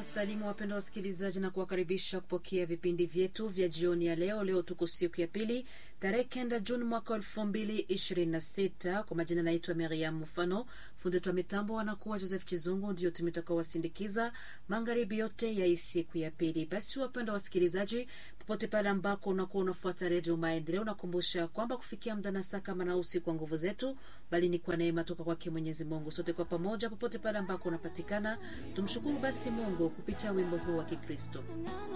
Nawasalimu wapendwa wasikilizaji na kuwakaribisha kupokea vipindi vyetu vya jioni ya leo. Leo tuko siku ya pili tarehe kenda Juni mwaka elfu mbili ishirini na sita. Kwa majina naitwa Miriam Mufano, fundi wetu wa mitambo anakuwa Joseph Chizungu, ndio tumetaka wasindikiza magharibi yote ya hii siku ya pili. Basi wapendwa wasikilizaji, popote pale ambako unakuwa unafuata redio Maendeleo, nakumbusha kwamba kufikia muda na saa kama na usiku kwa nguvu zetu, bali ni kwa neema toka kwake Mwenyezi Mungu. Sote kwa pamoja, popote pale ambako unapatikana, tumshukuru basi Mungu kupitia wimbo huu wa Kikristo.